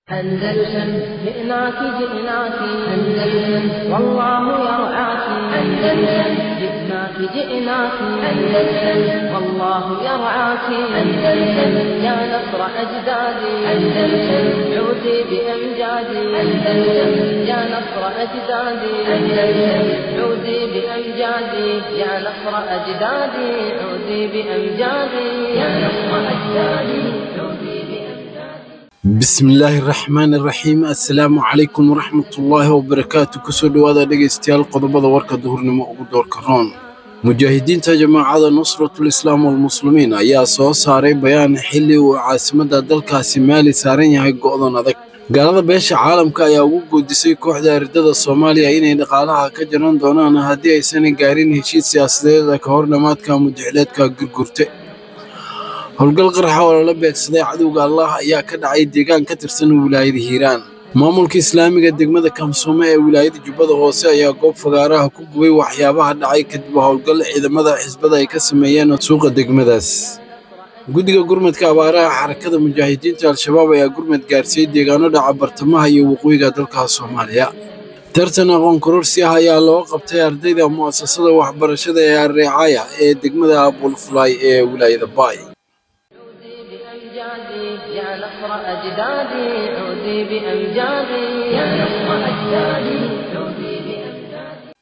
أندلسن جئناك جئناك أندلسن والله يرعاك أندلسن جئناك جئناك أندلسن والله يرعاك أندلسن يا نصر أجدادي أندلسن عودي بأمجادي أندلسن يا نصر أجدادي أندلسن عودي بأمجادي يا نصر أجدادي عودي بأمجادي يا نصر أجدادي عودي بأمجادي bismillaahi raxmaan iraxiim assalaamu calaykum waraxmatullaahi wabarakaatu kusoo dhowaada dhegaystayaal qodobada warka duhurnimo ugu doorka roon mujaahidiinta jamaacada nusratul islaam walmuslimiin ayaa soo saaray bayaan xilli uu caasimadda dalkaasi maali saaran yahay go'dan adag gaalada beesha caalamka ayaa ugu goodisay kooxda ardada soomaaliya inay dhaqaalaha ka jaran doonaan haddii aysan gaarin heshiis siyaasadeeda ka hor dhammaadka mudixleedka gurgurte howlgal qaraxa oo lala beegsaday cadowga allah ayaa ka dhacay deegaan ka tirsan wilaayada hiiraan maamulka islaamiga degmada kamsoome ee wilaayada jubbada hoose ayaa goob fagaaraha ku gubay waxyaabaha dhacay kadib howlgal ciidamada xisbada ay ka sameeyeen suuqa degmadaas guddiga gurmadka abaaraha xarakada mujaahidiinta al-shabaab ayaa gurmad gaarsiiyey deegaano dhaca bartamaha iyo waqooyiga dalka soomaaliya tartan aqoon kororsi ah ayaa loo qabtay ardayda mu'asasada waxbarashada ee areecaya ee degmada abulfulay ee wilaayada baay بأمجادي يا نصر أجدادي عودي بأمجادي يا نصر أجدادي عودي بأمجادي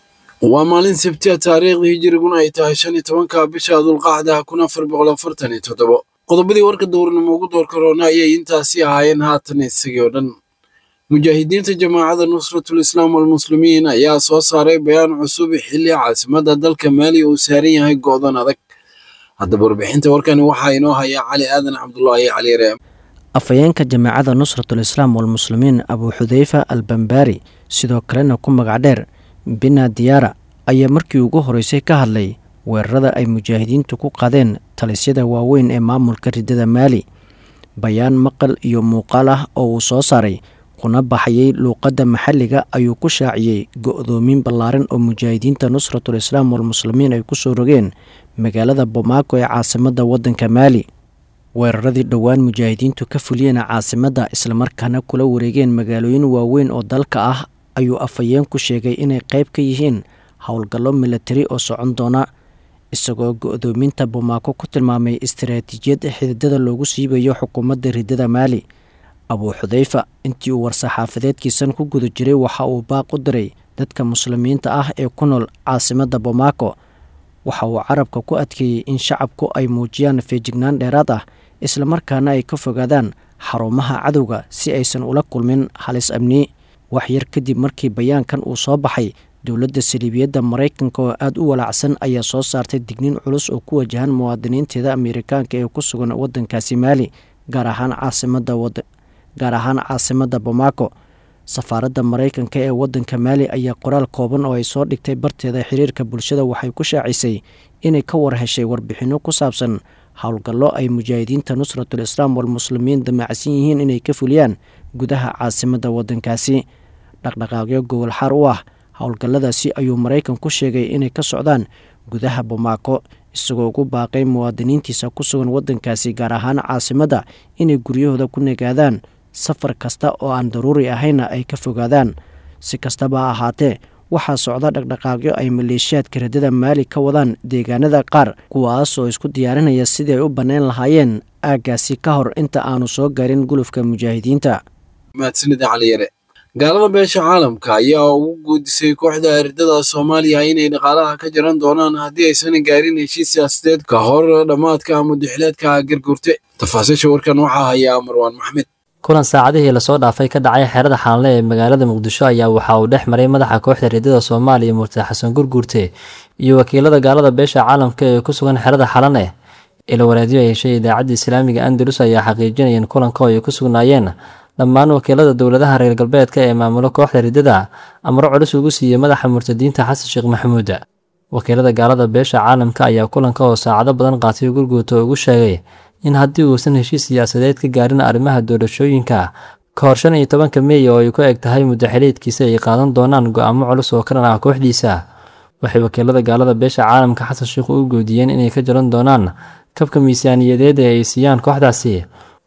waa maalin sabtiya taariikhdii hijiriguna ay tahay shan iyo tobanka bisha dulqacda kun afar boqol afartan iyo toddobo qodobadii warka dowrnimo ugu doorka roona ayay intaasi ahaayeen haatan isagii oo dhan mujaahidiinta jamaacada nusratul islaam walmuslimiin ayaa soo saaray bayaan cusub xilli caasimadda dalka maali uu saaran yahay go'dan adag haddaba warbixinta warkani waxaa inoo haya cali aadan cabdulaahi cali reem afhayeenka jamaacada nusratul islaam walmuslimiin abuu xudeyfa al bambaari sidoo kalena ku magac dheer bina diyaara ayaa markii ugu horeysay ka hadlay weerarada ay mujaahidiintu ku qadeen talisyada waaweyn ee maamulka ridada maali bayaan maqal iyo muuqaal ah oo uu soo saaray kuna baxayay luuqadda maxalliga ayuu ku shaaciyey go-doomin ballaaran oo mujaahidiinta nusratul islaam walmuslimiin ay ku soo rogeen magaalada bomaako ee caasimadda waddanka maali weeraradii dhowaan mujaahidiintu ka fuliyeen caasimadda islamarkaana kula wareegeen magaalooyin waaweyn oo dalka ah ayuu afhayeenku sheegay inay qayb ka yihiin howlgallo milatari oo socon doona isagoo go-doominta bomaako ku tilmaamay istaraatiijiyad xididada loogu siibayo xukuumadda ridada maali abuu xudeyfa intii uu war-saxaafadeedkiisan ku guda jiray waxa uu baaq u diray dadka muslimiinta ah ee ku nool caasimadda bomaako waxa uu carabka ku adkeeyey in shacabku ay muujiyaan feejignaan dheeraad ah islamarkaana ay ka fogaadaan xarumaha cadowga si aysan ula kulmin halis amni wax yar kadib markii bayaankan uu soo baxay dowladda saliibiyadda maraykanka oo aada u walaacsan ayaa soo saartay digniin culus oo ku wajahan muwaadiniinteeda ameerikaanka ee ku sugan waddankaasi maali gaar ahaan caasimadda gaar ahaan caasimadda bomaako safaaradda maraykanka ee waddanka maali ayaa qoraal kooban oo ay soo dhigtay barteeda xiriirka bulshada waxay ku shaacisay inay ka war heshay warbixinno ku saabsan howlgallo ay mujaahidiinta nusratul islaam walmuslimiin damacsan yihiin inay ka fuliyaan gudaha caasimadda waddankaasi dhaqdhaqaaqyo gobol xaar u ah howlgalladaasi ayuu maraykan ku sheegay inay ka socdaan gudaha bomaako isagoo ugu baaqay muwaadiniintiisa ku sugan waddankaasi gaar ahaan caasimadda inay guryahooda ku nagaadaan safar kasta oo aan daruuri ahayna ay ka fogaadaan si kastaba ha ahaatee waxaa socda dhaqdhaqaaqyo ay maleeshiyaadka radada maali ka wadaan deegaanada qaar kuwaas oo isku diyaarinaya sidii ay u bannayn lahaayeen aaggaasi ka hor inta aanu soo gaarin gulufka mujaahidiinta mahadsanida cali yare gaalada beesha caalamka ayaa ugu guudisay kooxda ardada soomaaliya inay dhaqaalaha ka jaran doonaan haddii aysan gaarin heshiis siyaasadeed ka hor dhammaadka mudixleedka gargurte tafaasiisha warkan waxaa hayaa marwaan maxmed kulan saacadihii lasoo dhaafay ka dhacay xeerada xaanle ee magaalada muqdisho ayaa waxa uu dhex maray madaxa kooxda reedada soomaaliya murtade xasan gurguurte iyo wakiilada gaalada beesha caalamka ee ku sugan xerada xalane ila wareedyo ay heshay idaacadda islaamiga andalus ayaa xaqiijinayeen kulanka oo ay ku sugnaayeen dhammaan wakiilada dowladaha reer galbeedka ee maamulo kooxda riddada amro culus ugu siiyey madaxa murtadiinta xasan sheekh maxamuud wakiilada gaalada beesha caalamka ayaa kulanka oo saacado badan qaatay gurguurta ugu sheegay in haddii uusan heshiis siyaasadeed ka gaarin arrimaha doorashooyinka ka hor shan iyo tobanka meey oo ay ku eg tahay muddaxiliidkiisa ay qaadan doonaan go-aamo culus oo ka dhan ah kooxdiisa waxay wakiilada gaalada beesha caalamka xasan sheikh u goodiyeen inay ka jaran doonaan kabka miisaaniyadeed ee ay siiyaan kooxdaasi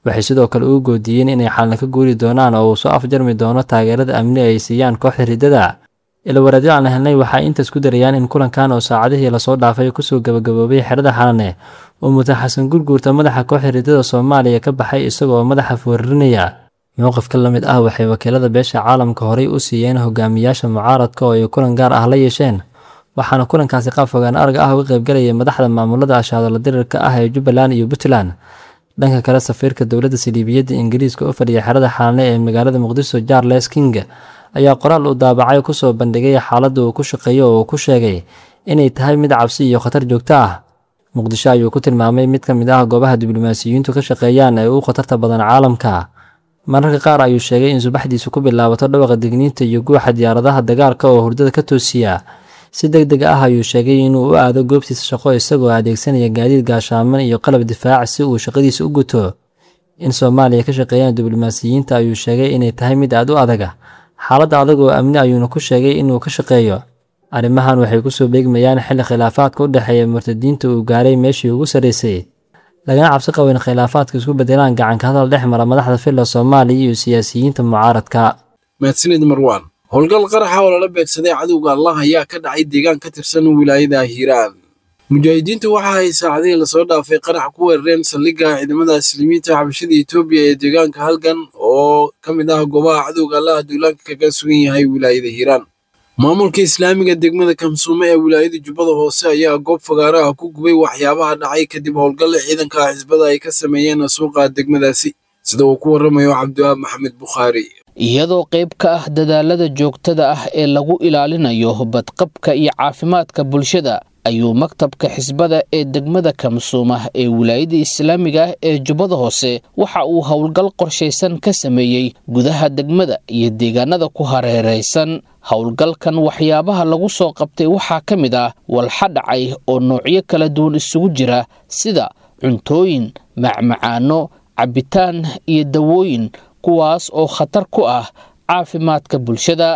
waxay sidoo kale ugu goodiyeen inay xalna ka guuri doonaan oo uu soo afjarmi doono taageerada amni ay siiyaan kooxda riddada ilawaraadyo aan helnay waxay intaas ku darayaan in kulankan oo saacadihii lasoo dhaafay kusoo gabagaboobay xerada xalane oo muta xasan gurguurta madaxa kooxda riddada soomaaliya ka baxay isagoo madaxa foorarinaya mowqifka la mid ah waxay wakiilada beesha caalamka horey u siiyeen hogaamiyaasha mucaaradka oo ay kulan gaar ah la yeesheen waxaana kulankaasi qaab fogaan arag ah uga qaybgalayay madaxda maamulada ashaadala dirirka ah ee jubbaland iyo puntland dhanka kale safiirka dowladda saliibiyadda ingiriiska u fadhiya xerada xalane ee magaalada muqdiso charles king ayaa qoraal uu daabacay kusoo bandhigay xaaladda uu ku shaqeeyo oo uu ku sheegay inay tahay mid cabsi iyo khatar joogto ah muqdisho ayuu ku tilmaamay mid ka mid ah goobaha diblomaasiyiintu ka shaqeeyaan ee ugu khatarta badan caalamka mararka qaar ayuu sheegay in subaxdiisu ku bilaabato dhawaqa digniinta iyo guuxa diyaaradaha dagaalka oo hurdada ka toosiya si deg deg ah ayuu sheegay inuu u aado goobtiisa shaqo isagoo adeegsanaya gaadiid gaashaaman iyo qalab difaac si uu shaqadiisa u guto in soomaaliya ka shaqeeyaan diblomaasiyiinta ayuu sheegay inay tahay mid aad u adaga xaaladda adag oo amni ayuuna ku sheegay inuu ka shaqeeyo arrimahan waxay kusoo beegmayaan xilli khilaafaadka u dhexeeya murtadiinta uu gaaray meeshii ugu sarraysay lagana cabsi qabo in khilaafaadka isku bedelaan gacanka hadal dhex mara madaxda filla soomaaliya iyo siyaasiyiinta mucaaradka mahadsanid marwaan howlgal qaraxa oo lala beegsaday cadowga allah ayaa ka dhacay deegaan ka tirsan wilaayada hiiraan mujaahidiintu waxa ay saacadihii lasoo dhaafay qarax ku weerareen saldhigga ciidamada muslimiinta xabashada etoobiya ee deegaanka halgan oo ka mid ah goobaha cadowga allaha duulaanka kaga sugan yahay wilaayada hiiraan maamulka islaamiga degmada kamsuume ee wilaayada jubbada hoose ayaa goob fagaaro ah ku gubay waxyaabaha dhacay kadib howlgalla ciidanka xisbada ay ka sameeyeen suuqa degmadaasi sida uu ku warramayo cabdiwahaab maxamed bukhaari iyadoo qayb ka ah dadaalada joogtada ah ee lagu ilaalinayo badqabka iyo caafimaadka bulshada ayuu maktabka xisbada ee degmada kamsuuma ee wilaayada islaamiga ah ee jubbada hoose waxa uu howlgal qorshaysan ka sameeyey gudaha degmada iyo deegaanada ku hareeraysan howlgalkan waxyaabaha lagu soo qabtay waxaa ka mid ah walxa dhacay oo noocyo kala duwan isugu jira sida cuntooyin macmacaano cabbitaan iyo dawooyin kuwaas oo khatar ku ah caafimaadka bulshada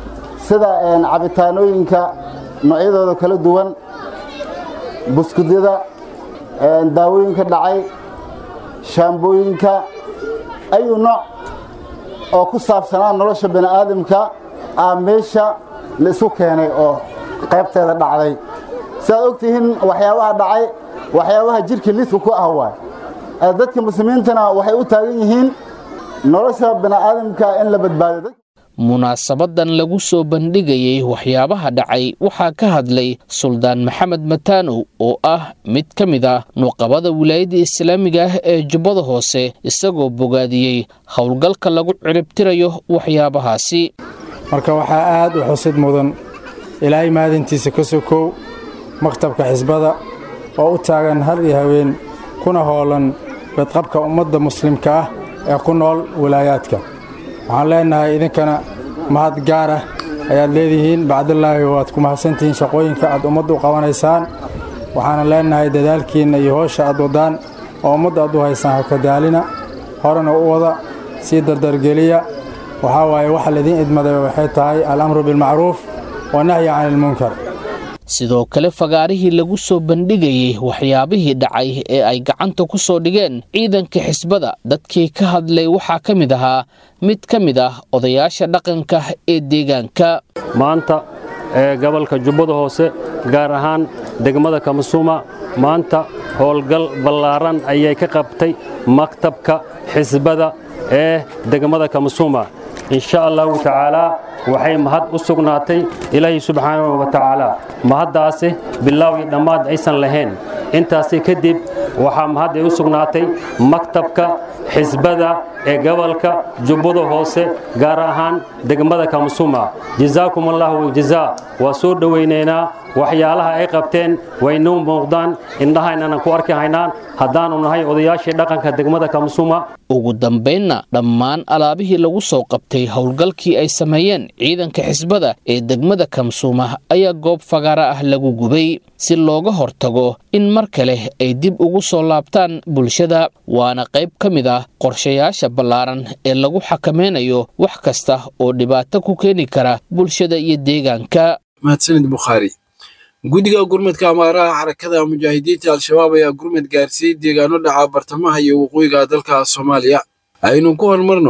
sida cabitaanooyinka noocyadooda kala duwan buskudyada daawooyinka dhacay shaambooyinka ayuu nooc oo ku saabsanaa nolosha bani aadamka ah meesha la isu keenay oo qaybteeda dhacday siaad og tihiin waxyaabaha dhacay waxyaabaha jidhka liidka ku ah waay dadka muslimiintana waxay u taagan yihiin nolosha bani'aadamka in la badbaado munaasabadan lagu soo bandhigayay waxyaabaha dhacay waxaa ka hadlay suldaan maxamed mataanow oo ah mid ka mid ah nuqabada wilaayadda islaamiga ah ee jubbada hoose isagoo bogaadiyey howlgalka lagu ciribtirayo waxyaabahaasi marka waxaa aad u xusid mudan ilaahay maadintiisa ka sokow maktabka xisbada oo u taagan had iyo haween kuna hoolan badqabka ummadda muslimka ah ee ku nool walaayaadka waxaan leennahay idinkana mahad gaar ah ayaad leedihiin bacdallaahi waad ku mahadsantihiin shaqooyinka aad ummadda u qabanaysaan waxaana leennahay dadaalkiinna iyo hoosha aad waddaan oo ummadda aad u haysaan hakadaalina horena u wada sii dardargeliya waxaa waaye waxa laidiin idmaday waxay tahay alamru bilmacruuf wanahyi cani ilmunkar sidoo kale fagaarihii lagu soo bandhigayey waxyaabihii dhacay ee ay gacanta ku soo dhigeen ciidanka xisbada dadkii ka hadlay waxaa ka mid ahaa mid ka mid ah odayaasha dhaqanka ee deegaanka maanta ee gobolka jubbada hoose gaar ahaan degmada kamasuuma maanta howlgal ballaaran ayay ka qabtay maktabka xisbada ee degmada kamasuuma insha allahu tacaalaa waxay mahad u sugnaatay ilaahay subxaanahu wa tacaala mahaddaasi bilaaw iyo dhammaad aysan lahayn intaasi kadib waxaa mahad ay u sugnaatay maktabka xisbada ee gobolka jubbada hoose gaar ahaan degmada kamsuma jazaakum allahu jazaa waa soo dhowaynaynaa waxyaalaha ay qabteen waynuu muuqdaan indhahaynana ku arki haynaan haddaanu nahay odayaashii dhaqanka degmada kamsuma ugu dambaynna dhammaan alaabihii lagu soo qabtay howlgalkii ay sameeyeen ciidanka xisbada ee degmada kamsuuma ayaa goob fagaara ah lagu gubay si looga hortago in mar kale ay dib ugu soo laabtaan bulshada waana qayb ka mid ah qorshayaasha ballaaran ee lagu xakameynayo wax kasta oo dhibaato ku keeni kara bulshada iyo deegaanka mahadsanid bukhaari guddiga gurmadka amaaraha xarakada mujaahidiinta al-shabaab ayaa gurmad gaarsiiyey deegaano dhaca bartamaha iyo waqooyiga dalka soomaaliya aynu ku horumarno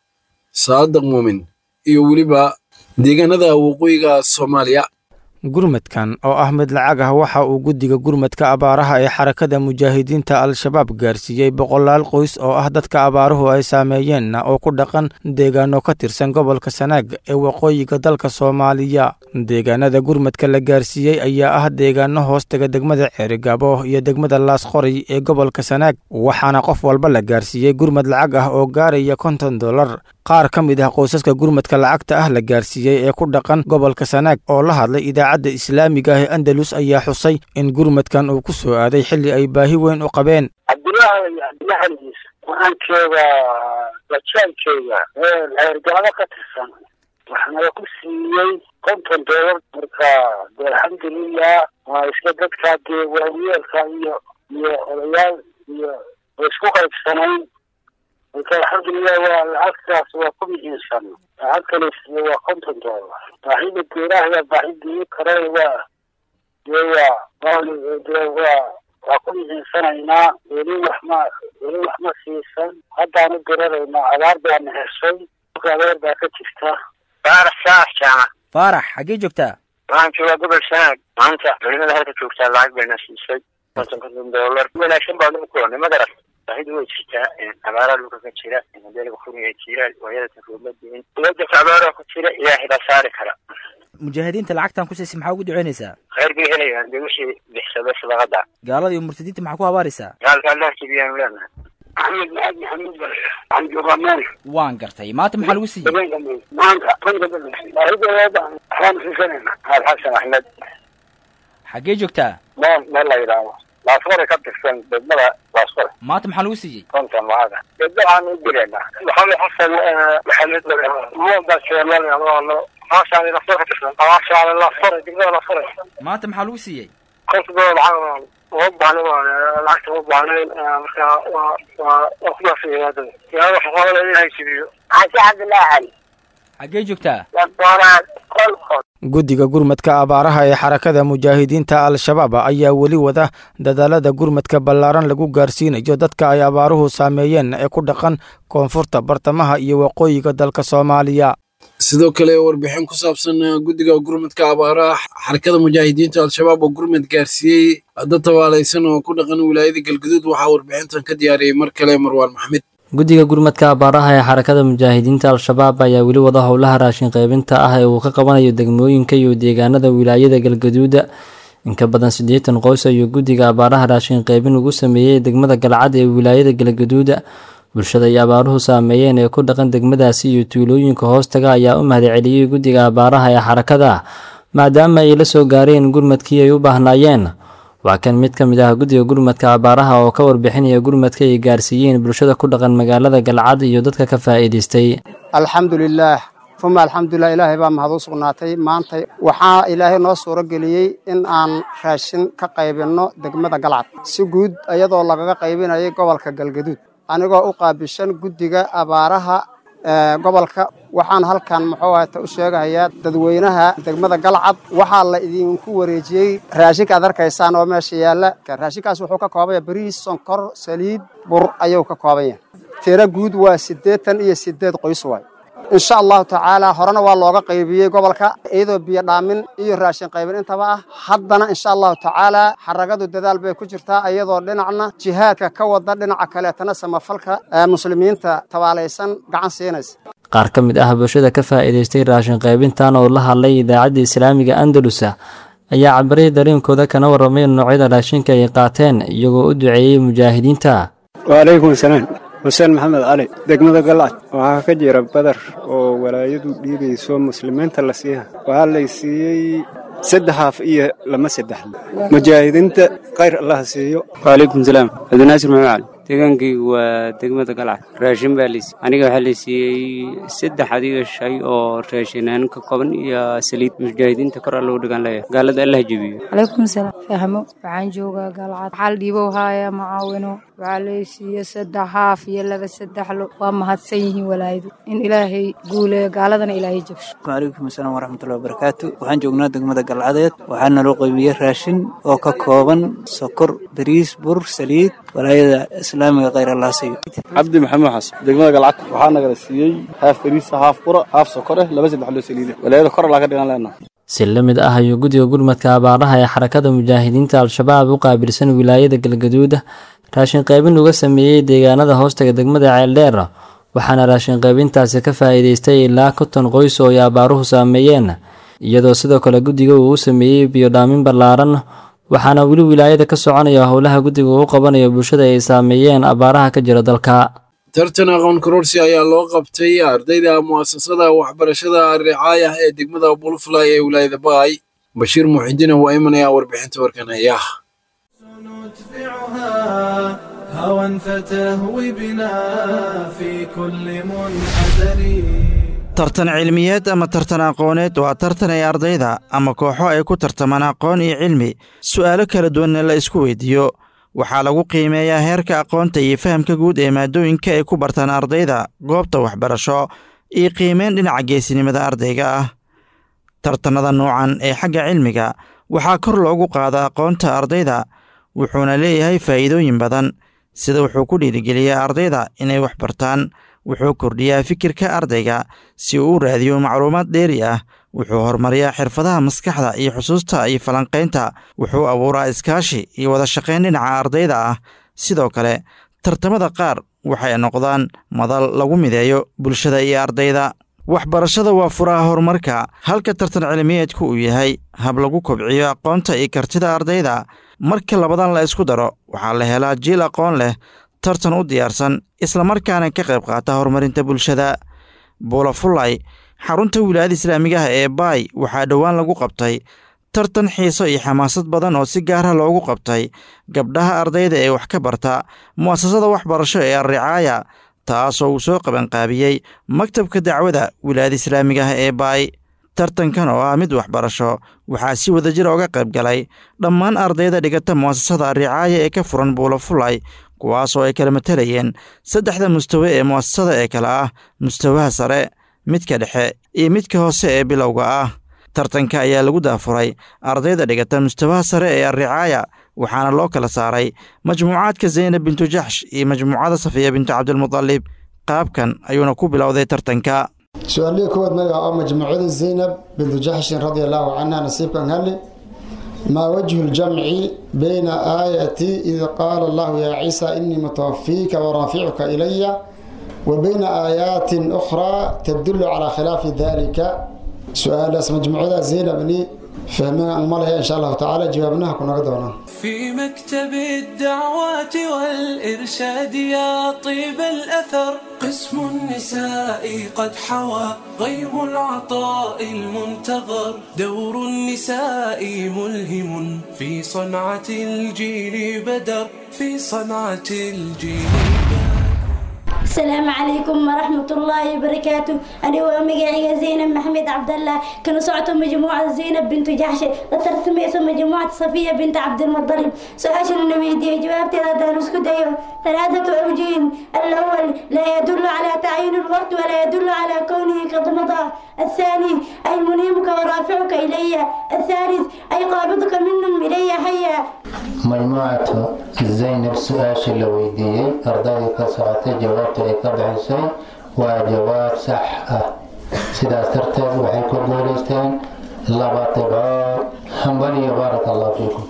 saadaq muumin iyo weliba deegaanada waqooyiga soomaaliya gurmadkan oo ah mid lacag ah waxa uu guddiga gurmadka abaaraha ee xarakada mujaahidiinta al-shabaab gaarsiiyey boqolaal qoys oo ah dadka abaaruhu ay saameeyeenna oo ku dhaqan deegaano ka tirsan gobolka sanaag ee waqooyiga dalka soomaaliya deegaanada gurmadka la gaarsiiyey ayaa ah deegaano hoostega degmada ceerigaabo iyo degmada laasqoray ee gobolka sanaag waxaana qof walba la gaarsiiyey gurmad lacag ah oo gaaraya konton dollar qaar ka mid ah qoysaska gurmadka lacagta ah la gaarsiiyey ee ku dhaqan gobolka sanaag oo la hadlay idaacadda islaamiga ah ee andalus ayaa xusay in gurmadkan uu ku soo aaday xilli ay baahi weyn u qabeen cabdilaahi cabdilahaliis waxaankeeda bajaankeeda ceergaabo ka tirsan waxaana ku siiyey konton doolar marka de alxamdulilah waa iska dadkaa dee waayeelka iyo iyo odayaal iyo way isku qaybsanayn marka alxamdulilah waa lacagtaas waa ku muhiimsan lacag kale siiye waa konton doolar baahida geeraha baahidii kare waa dee waa dee waa waa ku muhiimsanaynaa weli wax ma weli wax ma siisan haddaanu diraraynaa abaar baana heshay abaar baa ka jirta faarax saas jaamac faarax xaggee joogtaa waxaan joogaa gobol sanaag maanta culimada halka joogtaa lacag bayna siisay konton konton doolar wanaagsan baa lagu kulanay magaras baahidu way jirtaa abaaraha dhulka ka jira modeelka furiga jira waayada taroobadiin dowladda abaaraha ku jira ilaahay baa saari kara mujaahidiinta lacagtan ku siisay maxaa ugu duceynaysaa khayr bay helayaan dee wixii bixsaday sadaqada gaalada iyo murtadiinta maxaa ku habaaraysaa gaalka allah jibiyaanu leenahay axmed maad maxamed waxaan joogaa meel waan gartay maanta maxaa lagu siiyey maanta konta baahideeda waxbaan siisanayna alxasan axmed xaggee joogtaa meel meel la yidhaahdo laasfore ka tirsan degmada laasfore maanta maxaa lagu siiyey konton lacada degma waxaan u direynaa maxamed xasan maxamed mudaseelalo maashaale laasfore ka tirsan maashaale laasfore degmada laasfore maanta maxaa lagu siiyey konton doolar lacag uma baahna lacagta uma baahnayn marka waa waa waa kumaasiyada yaa waxa qoolada in haysibiyo xaji cabdillaahi cali xaggee joogtaa wadoonaad qolqol guddiga gurmadka abaaraha ee xarakada mujaahidiinta al-shabaab ayaa weli wada dadaalada gurmadka ballaaran lagu gaarsiinayo dadka ay abaaruhu saameeyeen ee ku dhaqan koonfurta bartamaha iyo waqooyiga dalka soomaaliya sidoo kale warbixin ku saabsan guddiga gurmadka abaaraha xarakada mujaahidiinta al-shabaab oo gurmad gaarsiiyey dad tabaalaysan oo ku dhaqan wilaayada galguduud waxaa warbixintan ka diyaariyey mar kale marwaan maxmed guddiga gurmadka abaaraha ee xarakada mujaahidiinta al-shabaab ayaa weli wada howlaha raashin qaybinta ah ee uu ka qabanayo degmooyinka iyo deegaanada wilaayada galgaduuda inka badan siddeetan qoys ayuu guddiga abaaraha raashin qaybin ugu sameeyey degmada galcad ee wilaayada galgaduuda bulshada ay abaaruhu saameeyeen ee ku dhaqan degmadaasi iyo tuulooyinka hoostaga ayaa u mahadceliyey guddiga abaaraha ee xarakada maadaama ay la soo gaareen gurmadkii ay u baahnaayeen waa kan mid ka mid ah guddiga gurmadka abaaraha oo ka warbixinaya gurmadka ay gaarsiiyeen bulshada ku dhaqan magaalada galcad iyo dadka ka faa'iidaystay alxamdulilaah uma alxamdulilah ilaahay baa mahad u sugnaatay maanta waxaa ilaahay noo suuro geliyey in aan raashin ka qaybinno degmada galcad si guud iyadoo lagaga qaybinayay gobolka galgaduud anigoo u qaabishan guddiga abaaraha gobolka waxaan halkan muxuu ahata u sheegahayaa dadweynaha degmada galcad waxaa la idinku wareejiyey raashinka ad arkaysaan oo meesha yaalla raashinkaas wuxuu ka koobanya bariis sonkor saliid bur ayuu ka kooban yahay tiro guud waa siddeetan iyo siddeed qoys waay insha allahu tacaala horena waa looga qaybiyey gobolka iyadoo biyo dhaamin iyo raashin qaybin intaba ah haddana insha allahu tacaala xaragadu dadaal bay ku jirtaa iyadoo dhinacna jihaadka ka wada dhinaca kaleetana samafalka muslimiinta tabaalaysan gacan siinaysa qaar ka mid ah bulshada ka faa'iidaystay raashin qaybintan oo la hadlay idaacadda islaamiga andalusa ayaa cabiray dareenkooda kana warramay noocyada raashinka ay qaateen iyagoo u duceeyey mujaahidiinta waalaykum asalaam xuseen maxamed cali degmada galcad waxaa ka jira badar oo walaayadu dhiibayso muslimiinta la siiha waxaa lay siiyey saddex haaf iyo lama saddexle mujaahidiinta khayr allah siiyo waalaykum salaam cabdinaasir maxamed cali deegaankaygu waa degmada galcad raashin baa laysiiyey aniga waxaa laysiiyey saddex adiga shay oo raashinaan ka kooban iyo saliid mujaahidiinta kor allou dhigan leeyahay gaalada allah jebiyo calaykum salaam fahmo waxaan joogaa galcad waxaa la dhiibow haaya macaawino waxaa laysiiye saddex haaf iyo laba saddexlo waa mahadsan yihiin walaayadu in ilaahay guuleeyo gaaladana ilaahay jabsho calaykum asalaam waraxmatullahi wabarakaatu waxaan joognaa degmada galcadeed waxaa naloo qaybiyey raashin oo ka kooban sokor bariis bur saliid walaayada islaamiga khayr allah siiyo cabdi maxamed xasan degmada galcad waxaa nagala siiyey haaf bariisa haaf qura haaf sokor eh laba saddex loo saliida walaayada kor allaa ka dhigan leenaha si la mid ah ayuu guddiga gurmadka abaaraha ee xarakada mujaahidiinta al-shabaab u qaabilsan wilaayada galgaduud raashin qaybin uga sameeyey deegaanada hoostaga degmada ceeldheer waxaana raashin qaybintaasi ka faa'iidaystay ilaa konton qoys oo ay abaaruhu saameeyeen iyadoo sidoo kale guddiga uu u sameeyey biyodhaamin ballaaran waxaana weli wilaayada ka soconaya howlaha guddiga uu qabanayo bulshada ay saameeyeen abaaraha ka jira dalka tartan aqoon kororsi ayaa loo qabtay ardayda mu'asasada waxbarashada ricaaya ee degmada bulfly ee wilaayada baay bashiir muxidiin waa imanaya warbixinta warkan haya هوى فتهوي بنا في كل منحدر tartan cilmiyeed ama tartan aqooneed waa tartan ay ardayda ama kooxo ay ku tartamaan aqoon iyo cilmi su'aalo kala duwanna la isku weydiiyo waxaa lagu qiimeeyaa heerka aqoonta iyo fahamka guud ee maadooyinka ay ku bartaan ardayda goobta waxbarasho iyo qiimeyn dhinaca geesinimada ardayga ah tartannada nuucan ee xagga cilmiga waxaa kor loogu qaadaa aqoonta ardayda wuxuuna leeyahay faa'iidooyin badan sida wuxuu ku dhiirigeliyaa ardayda inay wax bartaan wuxuu kordhiyaa fikirka ardayga si uu u raadiyo macluumaad dheeri ah wuxuu horumariyaa xirfadaha maskaxda iyo xusuusta iyo falanqaynta wuxuu abuuraa iskaashi iyo wada shaqayn dhinaca ardayda ah sidoo kale tartamada qaar waxay noqdaan madal lagu mideeyo bulshada iyo ardayda waxbarashada waa furaha horumarka halka tartan cilmiyeedku uu yahay hab lagu kobciyo aqoonta iyo kartida ardayda marka labadan la isku daro waxaa la helaa jiil aqoon leh tartan u diyaarsan islamarkaana ka qayb qaata horumarinta bulshada buulafulay xarunta wilaayada islaamigaha ee baay waxaa dhowaan lagu qabtay tartan xiiso iyo xamaasad badan oo si gaara loogu qabtay gabdhaha ardayda ee wax ka barta mu'asasada waxbarasho ee alricaaya taasoo uu soo qabanqaabiyey maktabka dacwada wilaayada islaamigaha ee baay tartankan oo ah mid waxbarasho waxaa si wadajir oga qayb galay dhammaan ardayda dhigata mu'asasada alricaaya ee ka furan buulafulay kuwaasoo ay kala matalayeen saddexda mustawe ee mu'asasada ee kale ah mustawaha sare midka dhexe iyo midka hoose ee bilowga ah tartanka ayaa lagu daafuray ardayda dhigata mustawaha sare ee alricaaya waxaana loo kala saaray majmuucaadka zaynab bintu jaxsh iyo majmuucada safiya bintu cabdilmudalib qaabkan ayuuna ku bilowday tartanka su-aalihii kowaad magaca oo majmuucada zaynab bintu jaxshin radia allaahu canha nasiibkan hali ما وجه الجمع بين آية إذ قال الله يا عيسى إني متوفيك ورافعك إلي وبين آيات أخرى تدل على خلاف ذلك سؤال اسم مجموعة زينب بني فهمنا المرة إن شاء الله تعالى جوابناها كنا قدرنا في مكتب الدعوات والإرشاد يا طيب الأثر قسم النساء قد حوى غيم العطاء المنتظر دور النساء ملهم في صنعة الجيل بدر في صنعة الجيل السلام عليكم ورحمة الله وبركاته أنا ومجاعي زينب محمد عبد الله كانوا صعدوا مجموعة زينب بنت جحش لترسمي اسم مجموعة صفية بنت عبد المطلب سؤال النبي دي جوابتي هذا نسكت ثلاثة أوجه الأول لا يدل على تعيين الوقت ولا يدل على كونه قد مضى الثاني أي منيمك ورافعك إلي الثالث أي قابضك منهم إلي حيا مجموعة زينب سؤال la weydiiyey ardaydii ka socotay jawaabta ay ka bixisay waa jawaab sax ah sidaas darteed waxay ku guulaysteen laba dhibcood hambaliyo baaraka allahu fiikum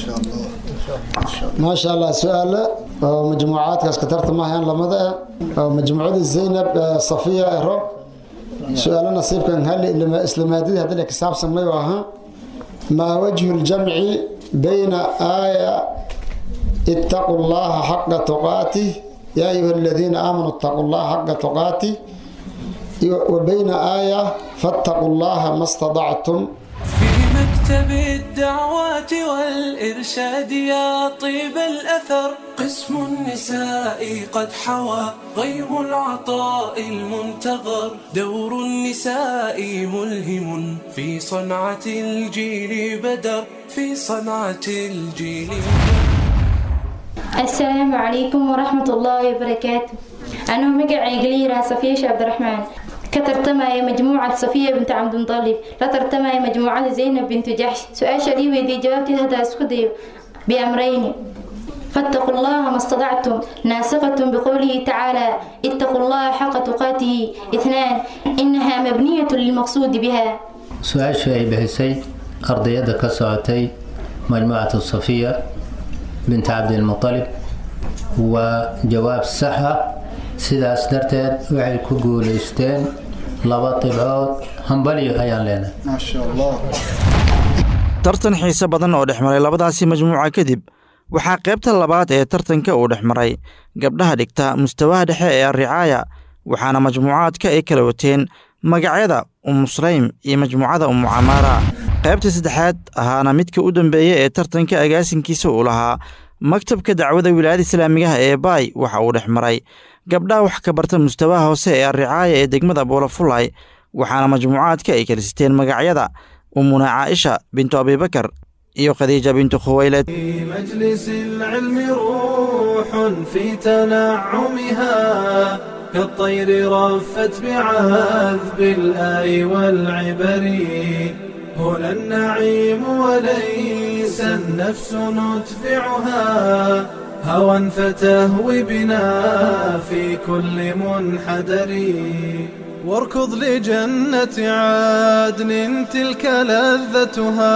ما شاء الله سؤال مجموعات كاسكترت ما هي لمدة مجموعة زينب صفية إرو سؤال نصيب كان هل لما إسلاماتي هذا اللي كساب سميوها ما وجه الجمع بين آية اتقوا الله حق تقاته يا أيها الذين آمنوا اتقوا الله حق تقاته وبين آية فاتقوا الله ما استطعتم مكتب الدعوات والإرشاد يا طيب الأثر قسم النساء قد حوى غيم العطاء المنتظر دور النساء ملهم في صنعة الجيل بدر في صنعة الجيل السلام عليكم ورحمة الله وبركاته أنا مقعي قليرة صفية عبد الرحمن كترتمى مجموعة صفية بنت عبد المطلب لا ترتمى مجموعة زينب بنت جحش سؤال شديد ودي جوابتي هذا اسكدي بأمرين فاتقوا الله ما استطعتم ناسقة بقوله تعالى اتقوا الله حق تقاته اثنان إنها مبنية للمقصود بها su-aashu ay bixisay ardayadda ka socotay majmuucatu safiya binti cabdilmutalib waa jawaab sax ah sidaas darteed waxay ku guulaysteen laba dhibcood hambalyo ayaan leenahay tartan xiise badan oo dhex maray labadaasi majmuuca kadib waxaa qaybta labaad ee tartanka uu dhex maray gabdhaha dhigta mustawaha dhexe ee arricaaya waxaana majmuucaadka ay kala wateen magacyada umu sulaym iyo majmuucada umu camaara qaybta saddexaad ahaana midka u dambeeya ee tartanka agaasinkiisa uu lahaa maktabka dacwada wilaayada islaamigaha ee baay waxa uu dhex maray gabdhaha wax ka barta mustawaha hoose ee arricaaya ee degmada boolafulay waxaana majmuucaadka ay kala siteen magacyada umuna caaisha bintu abibakar iyo khadiija bintu khuwayled في مجلس العلم روح في تنعمها كالطير رفت بعذب الآي والعبر هنا النعيم وليس النفس ندفعها هوى فتهوي بنا في كل منحدر واركض لجنة عدن تلك لذتها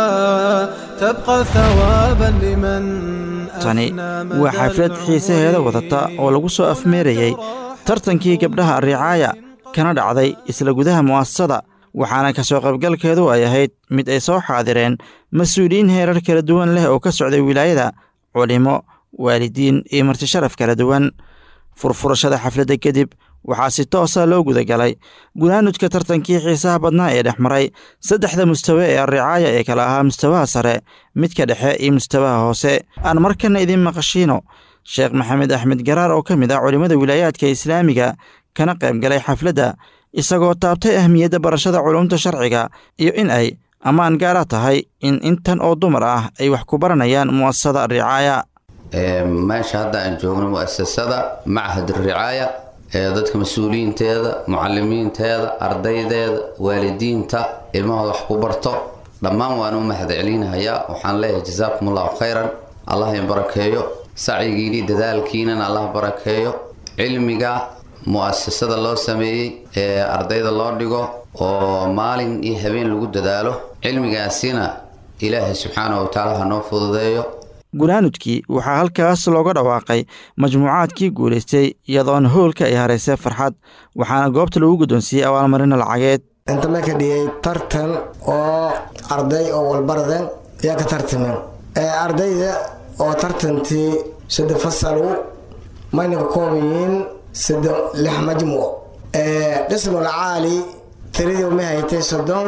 تبقى ثوابا لمن tani waa xaflad xiisaheeda wadata oo lagu soo afmeerayey tartankii gabdhaha arricaaya kana dhacday isla gudaha mu'asasada waxaana ka soo qaybgalkeedu ay ahayd mid ay soo xaadireen mas-uuliyiin heerar kala duwan leh oo ka socday wilaayada culimo waalidiin iyo martisharaf kala duwan furfurashada xafladda kadib waxaa si toosa loo gudagalay gunaanudka tartankii xiisaha badnaa ee dhex maray saddexda mustawe ee arricaaya ee kala ahaa mustawaha sare midka dhexe iyo mustawaha hoose aan markana idiin maqashiino sheekh maxamed axmed garaar oo ka mid ah culimmada wilaayaadka islaamiga kana qayb galay xafladda isagoo taabtay ahmiyadda barashada culumta sharciga iyo in ay ammaan gaara tahay in intan oo dumar ah ay wax ku baranayaan mu'asasada arricaaya meesha hadda aan joogno mu'asasada machad ricaaya ee dadka mas-uuliyiinteeda mucalimiinteeda ardaydeeda waalidiinta ilmahooda wax ku barto dhammaan waan u mahad celinahayaa waxaan leeyahay jazaakum allahu khayran allah in barakeeyo sacyigiini dadaalkiinana allah barakeeyo cilmiga mu'asasada loo sameeyey ee ardayda loo dhigo oo maalin iyo habeen lagu dadaalo cilmigaasina ilaahay subxaanahu watacaala ha noo fududeeyo gunaanudkii waxaa halkaas looga dhawaaqay majmuucaadkii guulaystay iyadoona hoolka ay haraysay farxad waxaana goobta lagu guddoonsiiyey abaalmarina lacageed inta la kadhiyey tartan oo arday oo walbaraden ayaa ka tartameen ardayda oo tartantii saddex fasalu mayna ka kooban yihiin saddex lix majmuuc qismul caali tiradii uma haytay soddon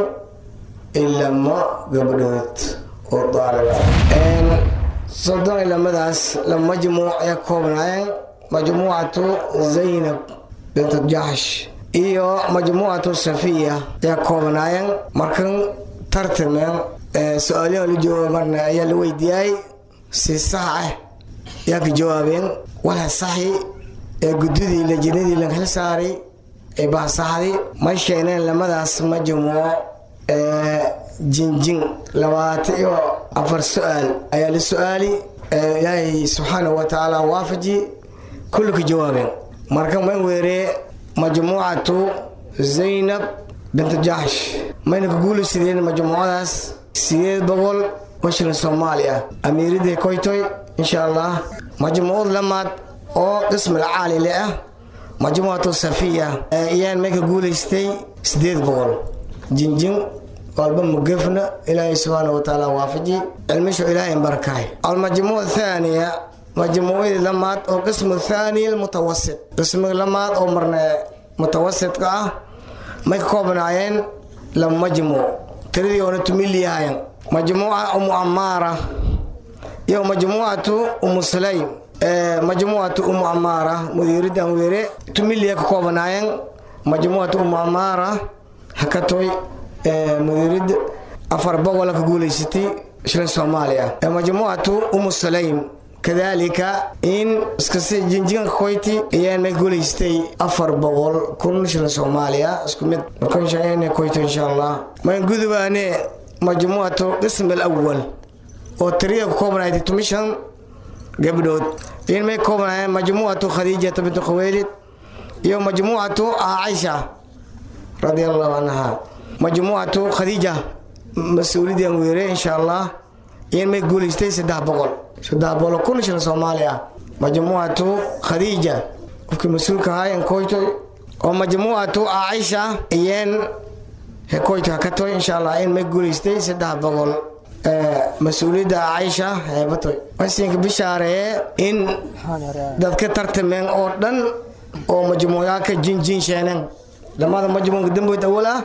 ilamo gabadhood oo daalib soddon ilamadaas laba majmuuc ayaa ka koobnaayeen majmuucatu zaynab bintu jaxsh iyo majmuucatu safiya ayaa ka koobnaayeen markan tartameen su-aalaha la jooga marna ayaa la weydiiyay si sax ah ayaa ka jawaabeen walha saxi ee gudidii lajinadii la xil saaray ee bahsaxdi may keeneen lamadaas majmuuc jinjin labaatan iyo afar su-aal ayaa la su-aali ilaahay subxaanahu wa tacaala waafaji kulli ka jawaabeen marka man weeree majmuucatu zaynab bintu jaxsh mayna ka guulaysadeen majmuucadaas sideed boqol oo shilin soomaali ah amiiradii koytoy insha allah majmuucad lamaad oo qismil caalile ah majmuucatu safiya ayaan may ka guulaystay sideed boqol jinjin walba mugefna ilaahay subxaana wa tacaala waafaji cilmishu ilaahay barakaay almajmuuc thaaniya majmuucadii lamaad oo qismu thaani mutawasit qismiga lamaad oo marna mutawasitka ah may ka koobnaayeen laba majmuuc tiradii oona tumiliyahayan majmuuca umu amaara iyo majmuucatu umu sulaym majmuucatu umu amaara mudiiridan weere tumiliya ka koobanaayeen majmuucatu umu amaara hakatoy mudiirid afar bogola ka guulaysatay shilin soomaaliya majmuucatu umu sulaym kadalika in iskasi jinjiganka koyti ayaan may guulaystay afar boqol kun shilin soomaaliya isku mid marka insha koyto insha allah mayn gudubaane majmuucatu qism alawal oo tiriya ku koobanayd tumishan gabdhood in may koobanaayeen majmuucatu khadiijata bintu khaweylid iyo majmuucatu caaisha radia allahu canha majmuucatu khadiija mas-uuliyadan weere insha allah in may guulaystay saddex boqol saddex boqol kun shilin soomaaliya majmuucatu khadiija qofkii mas-uulka ahaayeen koytoy oo majmuucatu caaisha iyeen koyto hakatoy insha allah in may guulaystay saddex boqol mas-uuliyadda caaisha heebatoy wasinka bishaaree in dadka tartameen oo dhan oo majmuucaaka jinjin sheeneen dhammaada majmuuca damboyd awal ah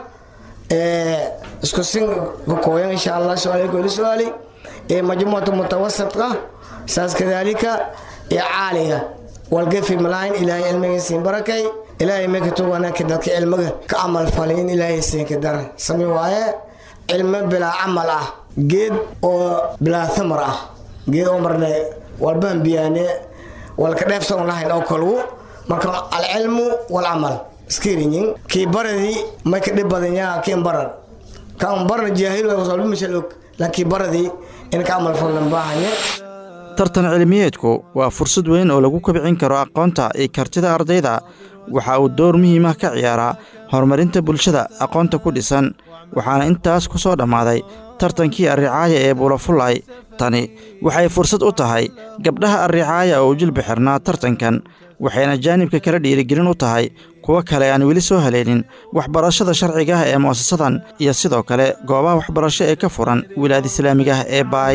isku sin kakooyan insha allah su-aalka weli su-aali majmuucatu mutawasidka saas kadaalika iyo caaliga walgafi malahayn ilaahay cilmiga siin barakay ilaahay mekatu wanaagka dadka cilmiga ka camal falay in ilaahay siinka dara sami waaye cilmo bilaa camal ah geed oo bilaa thamar ah geed oo marne walbaan biyaane walka dheefsa on lahayn oo kalgu marka alcilmu walcamal iskiriyin kii baradii may ka dhib badan yaa kiin baran kaan barna jaahil wasalbi mashal og laakiin baradii in ka camal falan baahanye tartan cilmiyeedku waa fursad weyn oo lagu kobcin karo aqoonta iyo kartida ardayda waxa uu door muhiim ah ka ciyaaraa horumarinta bulshada aqoonta ku dhisan waxaana intaas ku soo dhammaaday tartankii arricaaya ee buulafulay tani waxay fursad u tahay gabdhaha arricaaya oo u jilba xirnaa tartankan waxayna jaanibka kala dhiirigelin u tahay kuwo kale aan weli soo haleelin waxbarashada sharciga ah ee mu'asasadan iyo sidoo kale goobaha waxbarasho ee ka furan wilaayada islaamiga ah ee baay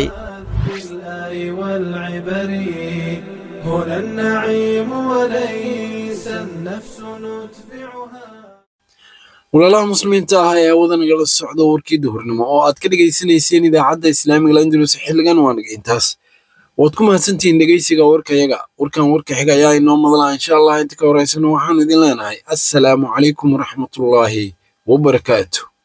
والعبر هنا النعيم وليس النفس نتبعها walaalaha muslimiinta ah ee awada nagala socda warkii duhurnimo oo aad ka dhegaysanayseen idaacadda islaamiga landulus xilligan waa naga intaas waad ku mahadsantihiin dhegeysiga warkayaga warkan warka xiga ayaa inoo madlaa insha allah inta ka horeysana waxaanu idin leenahay assalaamu calaykum waraxmatullaahi wabarakaatu